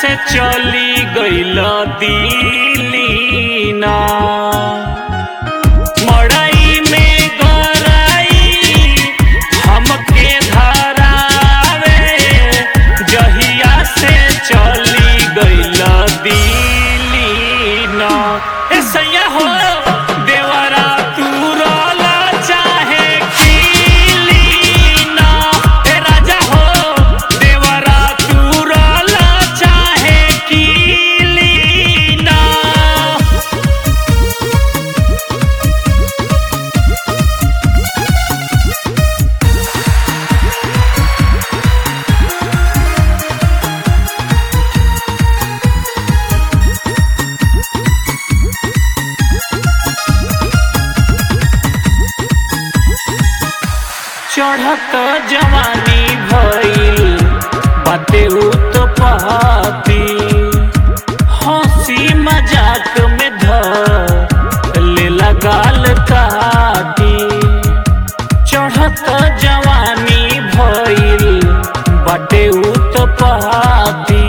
चली गईल दिल्ली ना मड़ई में गरई हमके धरावे जहिया से चली गईल दिल्ली ना ए सैया हो देवरा तू रोला चाहे कीली ना ए राजा हो देवरा तू रोला चाहे कीली ना चढ़त जवानी भइल बाते उत्पत्ति हंसी मजाक में ध लेला गाल काटी चढ़त जवानी भइल बाटे उत्पत्ति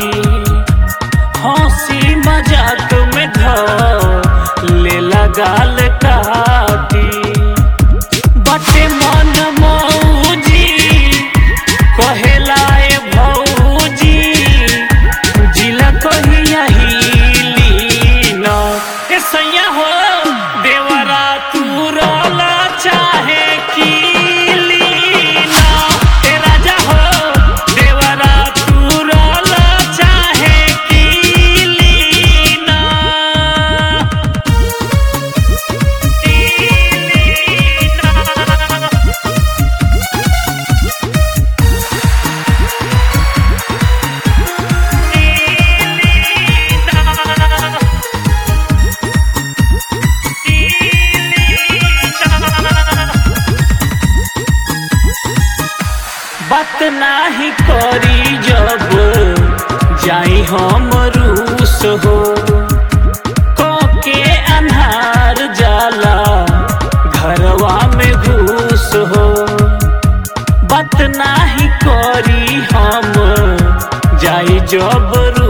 हंसी मजाक में ध लेला गाल काटी बटे मन मौजी कहेला ए भौजी जिला कहिया हिली न ए सैया हो देवरा तू रोला चाहे कीली न ए राजा हो देवरा तू रोला चाहे कीली न बात नाही करी जब जाई हम रूस हो के अन्हार जाला घरवा में घूस हो बात नाही करी हम जाई जब